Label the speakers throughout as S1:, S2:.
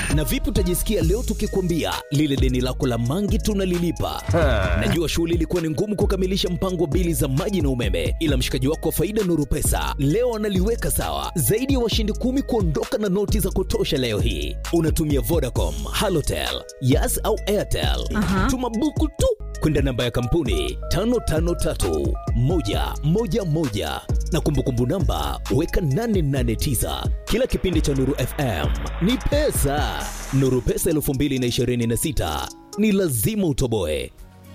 S1: Na vipi utajisikia leo tukikwambia lile deni lako la mangi tunalilipa? Najua shughuli ilikuwa ni ngumu kukamilisha mpango wa bili za maji na umeme, ila mshikaji wako wa faida Nuru Pesa leo analiweka sawa. Zaidi ya washindi kumi kuondoka na noti za kutosha leo hii. Unatumia Vodacom, Halotel, Yas au Airtel.
S2: Aha.
S1: Tuma buku tu kwenda namba ya kampuni 553111 na kumbukumbu namba weka 889. Kila kipindi cha Nuru FM ni pesa. Nuru Pesa 2026 ni lazima utoboe.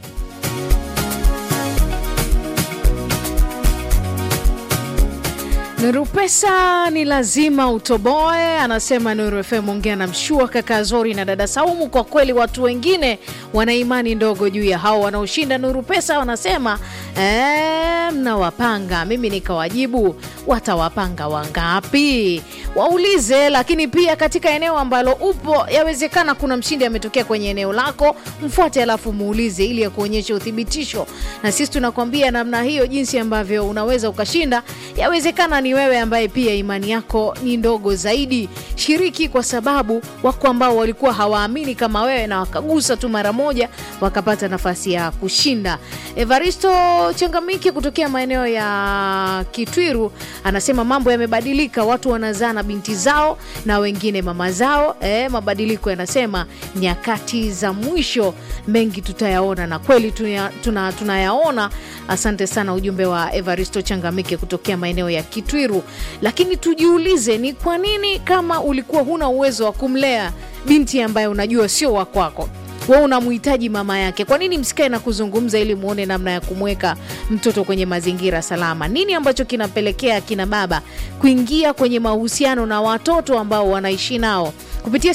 S2: Nuru Pesa ni lazima utoboe, anasema Nuru FM. Ongea na Mshua, kaka Zori na dada Saumu. Kwa kweli watu wengine wana imani ndogo juu ya hao wanaoshinda Nuru Pesa, wanasema "Eh, mnawapanga. Mimi nikawajibu watawapanga wangapi? Waulize. Lakini pia katika eneo ambalo upo, yawezekana kuna mshindi ametokea kwenye eneo lako, mfuate alafu muulize ili ya kuonyesha uthibitisho, na sisi tunakwambia namna hiyo, jinsi ambavyo unaweza ukashinda. Yawezekana ni wewe ambaye pia imani yako ni ndogo zaidi. Shiriki, kwa sababu wako ambao walikuwa hawaamini kama wewe na wakagusa tu mara moja wakapata nafasi ya kushinda. Evaristo Changamike kutokea maeneo ya Kitwiru anasema mambo yamebadilika, watu wanazaa na binti zao na wengine mama zao. E, mabadiliko yanasema nyakati za mwisho, mengi tutayaona, na kweli tuya- tuna- tunayaona. Asante sana ujumbe wa Evaristo Changamike kutokea maeneo ya Kitwiru. Lakini tujiulize, ni kwa nini kama ulikuwa huna uwezo wa kumlea binti ambaye unajua sio wa kwako we unamhitaji mama yake, kwa nini msikae na kuzungumza ili muone namna ya kumweka mtoto kwenye mazingira salama? Nini ambacho kinapelekea kina baba kuingia kwenye mahusiano na watoto ambao wanaishi nao kupitia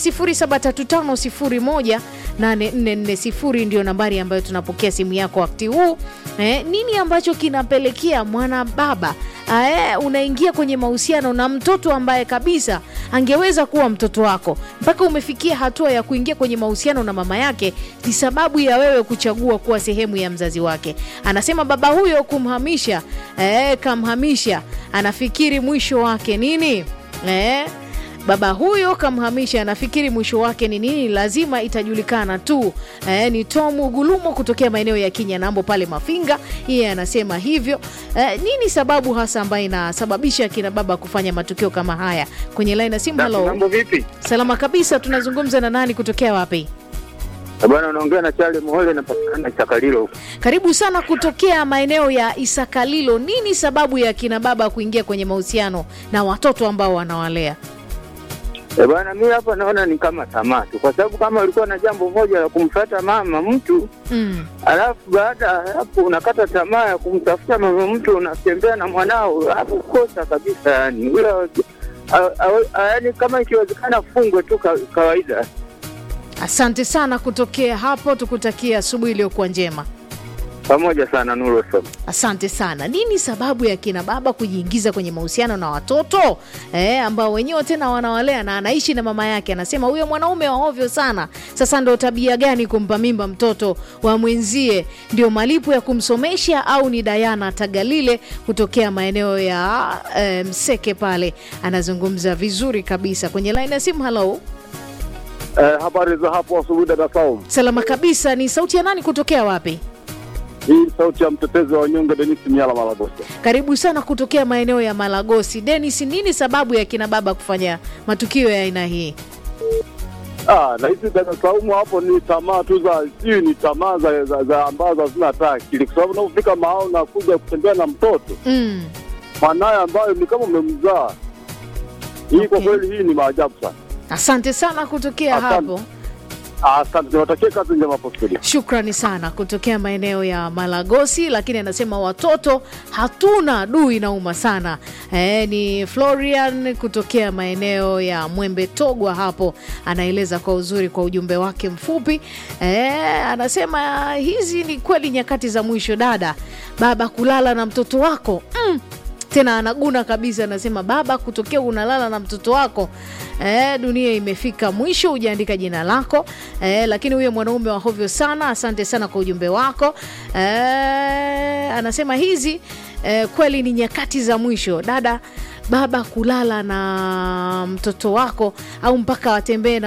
S2: 0735018440 ndio nambari ambayo tunapokea simu yako wakati huu. Eh, nini ambacho kinapelekea mwana baba Ae, unaingia kwenye mahusiano na mtoto ambaye kabisa angeweza kuwa mtoto wako mpaka umefikia hatua ya kuingia kwenye mahusiano na mama yake, ni sababu ya wewe kuchagua kuwa sehemu ya mzazi wake. Anasema baba huyo kumhamisha, e, kamhamisha, anafikiri mwisho wake nini? E, baba huyo kamhamisha, anafikiri mwisho wake ni nini? Lazima itajulikana tu. E, ni Tomu Gulumo kutokea maeneo ya Kinyanambo pale Mafinga, yeye anasema hivyo. E, nini sababu hasa ambayo inasababisha kina baba kufanya matukio kama haya? Kwenye line ya simu, halo.
S3: Mambo vipi?
S2: Salama kabisa, tunazungumza na nani kutokea wapi?
S3: Eh, Bwana unaongea na Charlie Muhole napatikana Chakalilo huko.
S2: Karibu sana kutokea maeneo ya Isakalilo. Nini sababu ya kina baba kuingia kwenye mahusiano na watoto ambao wanawalea?
S3: Eh, bwana mimi hapa naona ni kama tamaa tu, kwa sababu kama ulikuwa na jambo moja la kumfuata mama mtu
S2: Mm.
S3: alafu baada ya hapo unakata tamaa ya kumtafuta mama mtu, unatembea na mwanao, alafu kosa kabisa yani. Ule yani kama ikiwezekana fungwe tu ka, kawaida.
S2: Asante sana kutokea hapo, tukutakia asubuhi iliyokuwa njema.
S3: Pamoja sana Nuru FM.
S2: Asante sana. Nini sababu ya kina baba kujiingiza kwenye mahusiano na watoto eh, ambao wenyewe tena wanawalea na anaishi na mama yake? Anasema huyo mwanaume wa ovyo sana. Sasa ndo tabia gani kumpa mimba mtoto wa mwenzie? Ndio malipo ya kumsomesha au ni Dayana Tagalile kutokea maeneo ya eh, Mseke pale, anazungumza vizuri kabisa kwenye line ya simu. Halo,
S4: Eh, habari za hapo asubuhi dada Saum.
S2: salama kabisa. Ni sauti ya nani kutokea wapi?
S4: Hii ni sauti ya mtetezi wa wanyonge Denis Miala Malagosa.
S2: Karibu sana kutokea maeneo ya Malagosi. Denis, nini sababu ya kina baba kufanya matukio ya aina hii?
S4: Ah, na hizi dada Saumu hapo ni tamaa tu za sijui ni tamaa za, za, za ambazo hazina hata akili, kwa sababu unapofika mahali na kuja kutembea na mtoto
S2: Mm.
S4: mwanaye ambayo ni kama umemzaa. Hii kwa
S2: Okay.
S4: kweli hii ni maajabu sana.
S2: Asante sana kutokea
S4: Asante.
S2: hapo.
S4: Asante, niwatakie kazi njema hapo studio.
S2: Shukrani sana kutokea maeneo ya Malagosi, lakini anasema watoto hatuna dui inauma sana. E, ni Florian kutokea maeneo ya Mwembe Togwa hapo, anaeleza kwa uzuri kwa ujumbe wake mfupi. E, anasema hizi ni kweli nyakati za mwisho, dada baba kulala na mtoto wako mm. Tena anaguna kabisa, anasema baba, kutokea unalala na mtoto wako eh, dunia imefika mwisho. Hujaandika jina lako eh, lakini huyo mwanaume wa hovyo sana. Asante sana kwa ujumbe wako eh, anasema hizi eh, kweli ni nyakati za mwisho, dada baba kulala na mtoto wako au mpaka watembee na